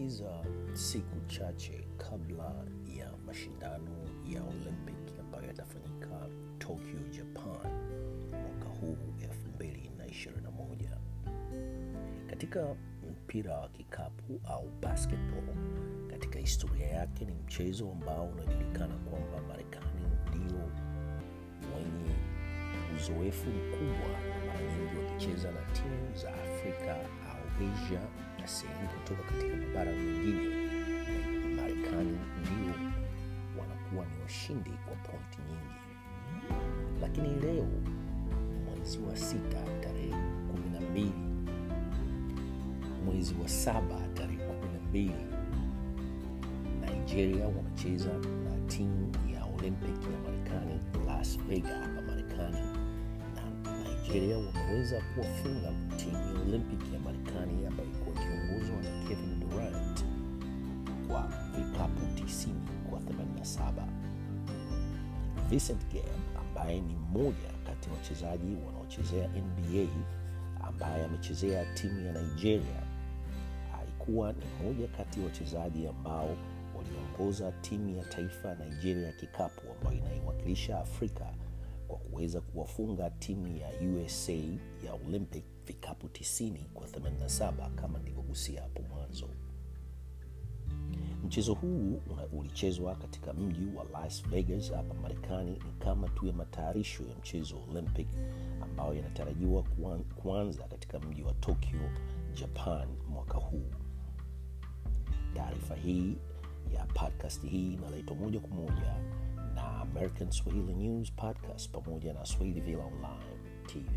tunabakiza siku chache kabla ya mashindano ya Olympic ambayo yatafanyika Tokyo, Japan mwaka huu 2021. Katika mpira wa kikapu au basketball, katika historia yake ni mchezo ambao unajulikana kwamba Marekani ndio wenye uzoefu mkubwa na mara nyingi wakicheza na timu za Afrika au Asia na sehemu kutoka katika mabara mengine, Marekani ndio wanakuwa ni washindi kwa pointi nyingi. Lakini leo mwezi wa sita tarehe kumi na mbili mwezi wa saba tarehe kumi na mbili Nigeria wanacheza na timu ya Olympic ya Marekani Las Vegas hapa Marekani, na Nigeria wameweza kuwafunga timu ya Olympic ya Marekani ambayo ilikuwa ikiongozwa na Kevin Durant kwa vikapu 90 kwa 87. Vincent Gabe ambaye ni mmoja kati ya wachezaji wanaochezea NBA ambaye amechezea timu ya Nigeria alikuwa ni mmoja kati ya wachezaji ambao waliongoza timu ya taifa ya Nigeria ya kikapu ambayo inaiwakilisha Afrika kwa kuweza kuwafunga timu ya USA ya Olympic vikapu 90 kwa 87 kama nilivyogusia hapo mwanzo. Mchezo huu ulichezwa katika mji wa Las Vegas hapa Marekani. Ni kama tu ya matayarisho ya mchezo wa Olympic ambayo yanatarajiwa kuanza katika mji wa Tokyo, Japan mwaka huu. Taarifa hii ya podcast hii inaletwa moja kwa moja na American Swahili News Podcast pamoja na Swahili Villa Online TV.